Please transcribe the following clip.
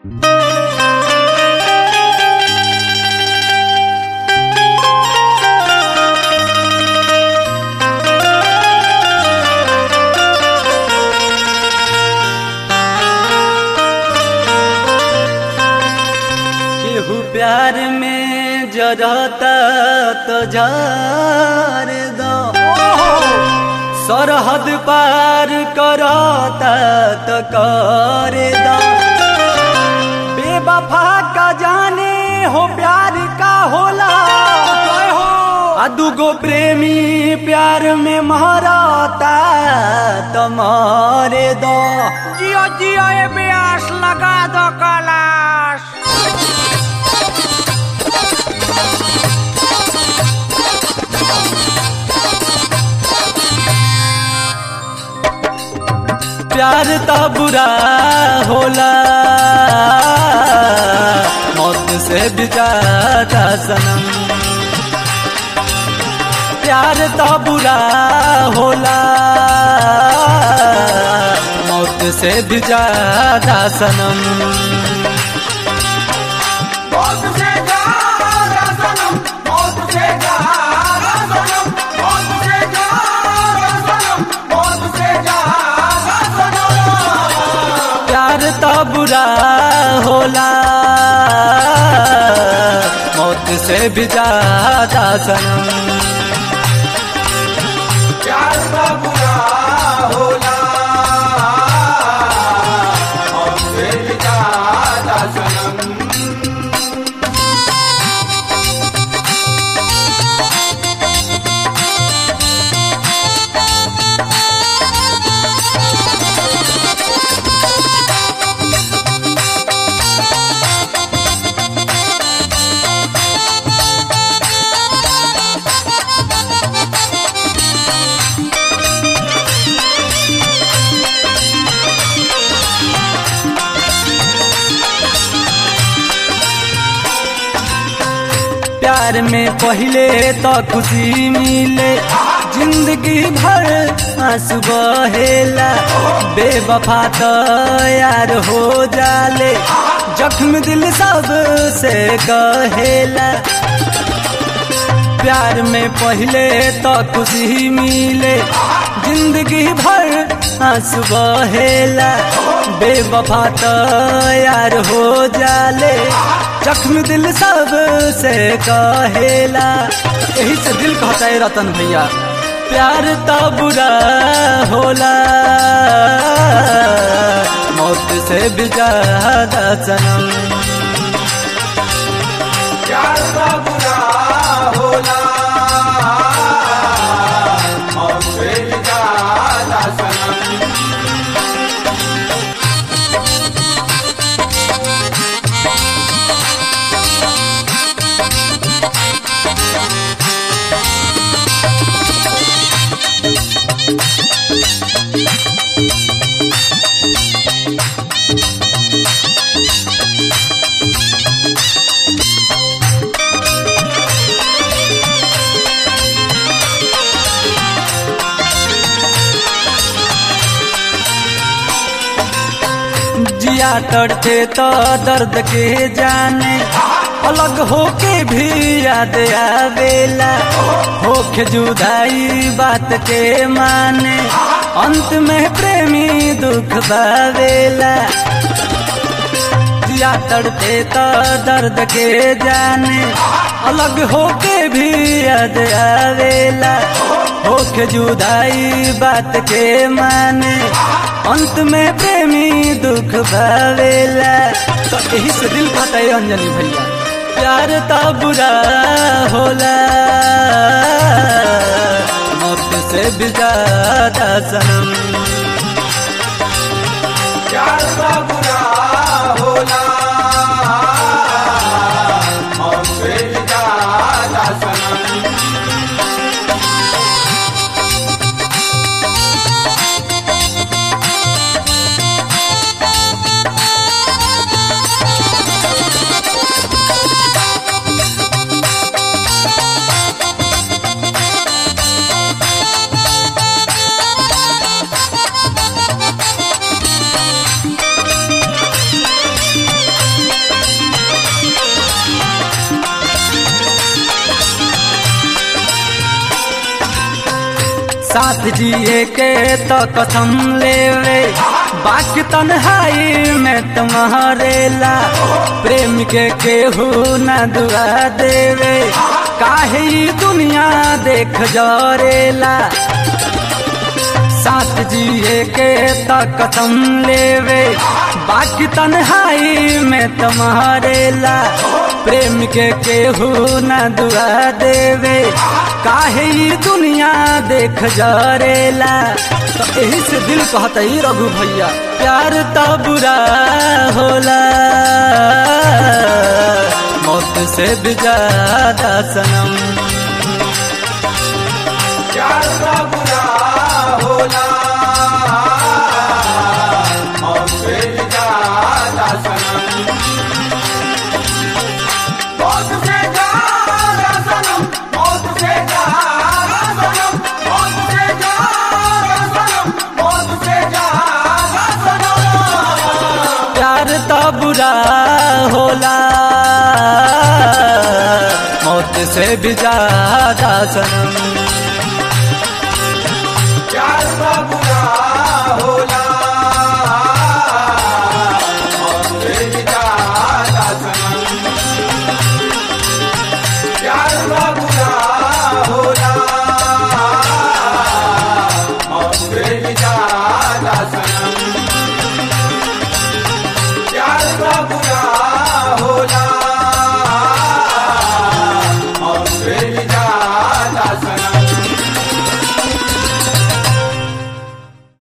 केहू प्यार में जरता तो जार दो सरहद पार करता तो कर दो बेवफा का जाने हो प्यार का होला आ दुगो प्रेमी प्यार में मरता तो मारे दो जियो जियो ए ब्यास लगा दो कलाश प्यार तो बुरा होला मौत से भी ज्यादा सनम प्यार तो बुरा होला मौत से भी ज्यादा सनम मौत से ज्यादा सनम मौत से ज्यादा सनम मौत से ज्यादा सनम मौत से ज्यादा सनम प्यार तो बुरा होला मौत से भी ज्यादा सनम प्यार का बुरा होला मौत से भी ज्यादा सनम प्यार में पहले तो खुशी मिले जिंदगी भर आंसू बहेला बेवफा तो यार हो जाले जख्म दिल सब से कहेला प्यार में पहले तो खुशी मिले जिंदगी भर आंसू बहेला बेवफा तो यार हो जाले जख्म दिल सब से कहेला यही से दिल कहता है रतन भैया प्यार तो बुरा होला मौत से भी ज्यादा सनम प्यार का बुरा होला मौत से भी ज्यादा सनम जिया तड़ते तो दर्द के जाने अलग होके भी याद आवेला होके जुदाई बात के माने अंत में प्रेमी दुख बावेला जिया तड़ते तो दर्द के जाने अलग होके भी याद आवेला होके जुदाई बात के माने अंत में प्रेमी दुख भावेला तो यही से दिल कहता है अंजलि भैया प्यार तो बुरा होला मौत से भी ज्यादा सनम प्यार का बुरा होला मौत से भी ज्यादा सनम साथ जिए के तो कसम लेवे बाकी तन्हाई में तुम्हारे ला प्रेम के केहू न दुआ देवे काहे ई दुनिया देख जरेला साथ जिए के तो कसम लेवे बाकी तन्हाई में तुम्हारे ला प्रेम के केहू न दुआ देवे काहे ई दुनिया देख जरेला तो यही से दिल कहता ही रघु भैया प्यार तो बुरा होला मौत से भी ज्यादा सनम प्यार का बुरा होला और से भी ज्यादा सनम मौत से ज्यादा सनम मौत से ज्यादा सनम मौत से ज्यादा सनम मौत से ज्यादा सनम प्यार तो बुरा होला मौत से भी ज्यादा सनम